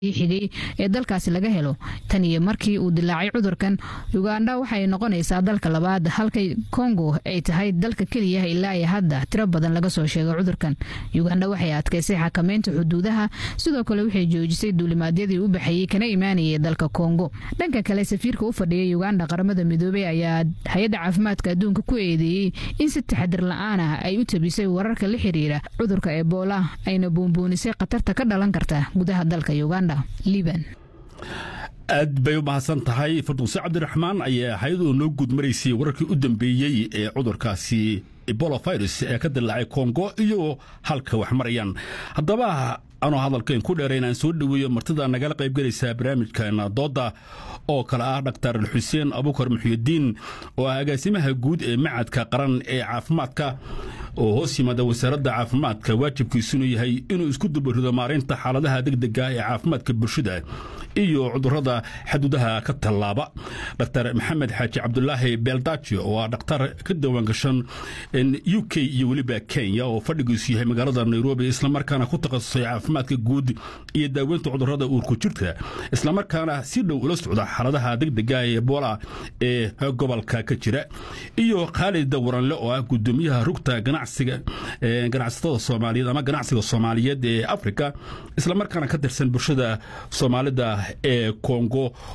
xigay ee dalkaasi laga helo tan iyo markii uu dilaacay cudurkan uganda waxay noqonaysaa dalka labaad halka kongo ay tahay dalka keliya ilaa iyo hadda tiro badan laga soo sheegay cudurkan uganda waxay adkaysay xakameynta xuduudaha sidoo kale waxay joojisay duulimaadyadii u baxayey kana imaanayay dalka kongo dhanka kale safiirka u fadhiya uganda qaramada midoobey ayaa hay-adda caafimaadka adduunka ku eedeeyey in si taxadir la-aan ah ay u tabisay wararka la xiriira cudurka ebola ayna buunbuunisay khatarta ka dhalan karta gudaha dalka uganda aad bay u mahadsan tahay farduuse cabdiraxmaan ayaa hay-adoo noo guud maraysay wararkii u dambeeyey ee cudurkaasi ebola virus ee ka dilaacay kongo iyo halka wax marayaan haddaba anoo hadalkayn ku dheera inaan soo dhoweeyo martida nagala qaybgelaysaa barnaamijkan dooda oo kale ah dhaktar xuseen abukar muxyidiin oo ah agaasimaha guud ee macadka qaran ee caafimaadka oo hoos yimaada wasaaradda caafimaadka waajibkiisunu yahay inuu isku dubarido maareynta xaaladaha degdega ee caafimaadka bulshada iyo cudurada xaduudaha ka tallaaba dr maxamed xaaji cabdulaahi beeldaji oo ah dhakhtar ka diiwaangashan u k iyo weliba kenya oo fadhigiisu yahay magaalada nairobi islamarkaana ku takhasusay caafimaadka guud iyo daaweynta cudurada uurku jirta islamarkaana si dhow ula socda xaaladaha degdega ee ebola ee gobolka ka jira iyo khaalid waranle oo ah gudoomiyaha rugta ganacsatada soomaaliyeed ama ganacsiga soomaaliyeed ee africa islamarkaana ka tirsan bulshada soomaalida ee kongo